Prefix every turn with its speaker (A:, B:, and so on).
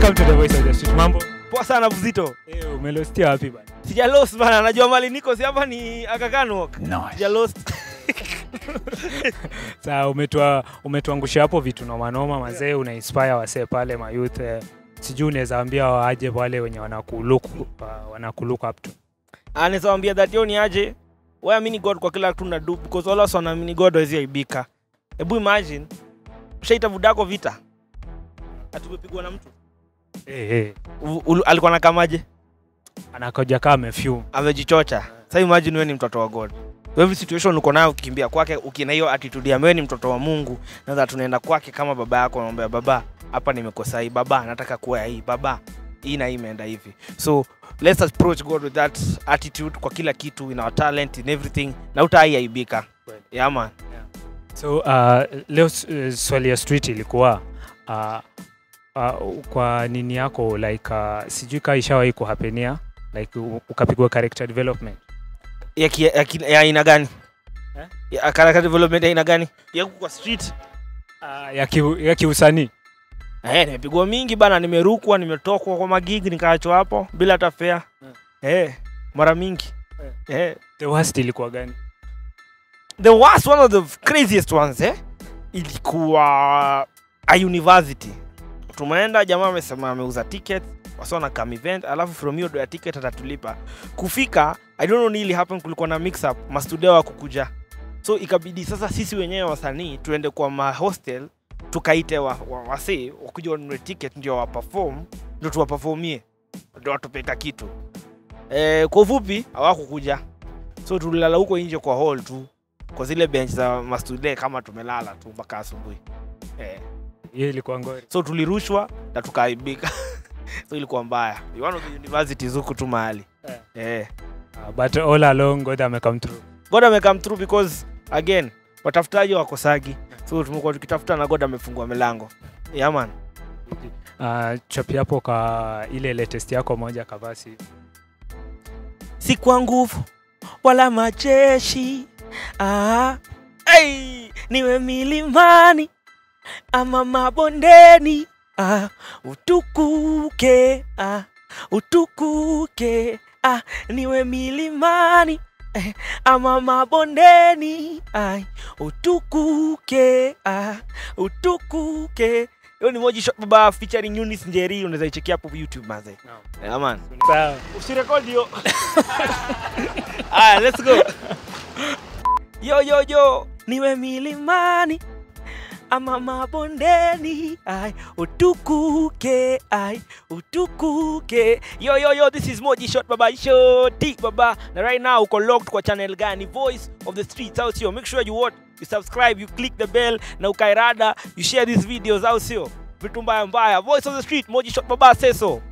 A: Welcome to the Voice of the Street. Mambo?
B: Poa sana Buzito.
A: Eh, umelostia wapi bana?
B: Sija lost bana, najua mali niko si hapa ni Aga Khan Walk. Sija lost.
A: Sasa umetua umetuangusha hapo vitu noma noma mazee, una inspire wasee pale ma youth. Eh, sijui unaweza ambia waaje wale wenye wanakuluku uh, wanakuluku up to.
B: Anaweza waambia that yo ni aje. Wewe amini God kwa kila kitu na do because wala wasi wanaamini God hawezi aibika. Hebu imagine ushaita budako vita. Atumepigwa na mtu.
A: Eh, eh.
B: U- ulu- Alikuwa nakamaje?
A: Anakoja kama amefume.
B: Amejichocha. Sasa imagine wewe ni mtoto wa God. Kwa every situation uko nayo ukikimbia kwake ukina hiyo attitude ya wewe ni mtoto wa Mungu na that tunaenda kwake kama baba yako unamwambia baba hapa nimekosa hii baba nataka kuwa ya hii baba hii na hii imeenda hivi so let's approach God with that attitude kwa kila kitu in our talent in everything na utaiaibika
A: Kweli.
B: yeah man
A: So uh, leo uh, swali ya street ilikuwa uh, uh, kwa nini yako like uh, sijui kaa ishawahi kuhapenia like u- ukapigwa character development
B: ya, ki, ya, ki, ya aina gani
A: Eh?
B: ya character development ya aina gani ya huku kwa street
A: uh, ya, ki, ya kiusanii
B: Eh, nimepigwa mingi bana, nimerukwa, nimetokwa kwa magigi nikaachwa hapo bila hata fare.
A: Mm.
B: Eh, mara mingi. Eh.
A: the worst ilikuwa gani
B: The worst one of the craziest ones eh, ilikuwa a university. Tumeenda, jamaa amesema ameuza ticket wasa na kam event, alafu from hiyo do ya ticket atatulipa. Kufika, I don't know nili happen, kulikuwa na mix up, mastudio wa kukuja. So ikabidi sasa sisi wenyewe wasanii tuende kwa ma hostel tukaite wa, wa, wasee wakuja wanunue ticket ndio wa perform ndio tuwaperformie ndio watupeka kitu. Eh, kwa ufupi hawakukuja. So tulilala huko nje kwa hall tu kwa zile bench za mastude kama tumelala tu mpaka asubuhi eh.
A: hiyo ilikuwa ngori
B: so tulirushwa na tukaaibika so ilikuwa mbaya Ni one of the universities huku tu mahali
A: Eh.
B: eh.
A: uh, but all along God amecome through
B: god amecome through because again watafutaji wakosagi so tumekuwa tukitafuta na god amefungua milango yeah, man
A: uh, chapi hapo ka ile latest yako moja kavasi
B: si kwa nguvu wala majeshi ah, hey, niwe milimani ama mabondeni ah, utukuke ah, utukuke ah, niwe milimani eh, ama mabondeni ai, utukuke ah, utukuke hiyo ni moji shot baba featuring Eunice Njeri unaweza ichekia hapo YouTube manze yeah, man
A: sawa
B: usirekodi hiyo aya let's go yo yo yo niwe milimani ama mabondeni ai utukuke ai utukuke yo yo yo this is moji shot baba shoti baba na right now uko locked kwa channel gani voice of the streets au sio make sure you watch you subscribe you click the bell na ukairada you share these videos au sio vitu mbaya mbaya voice of the street moji shot baba seso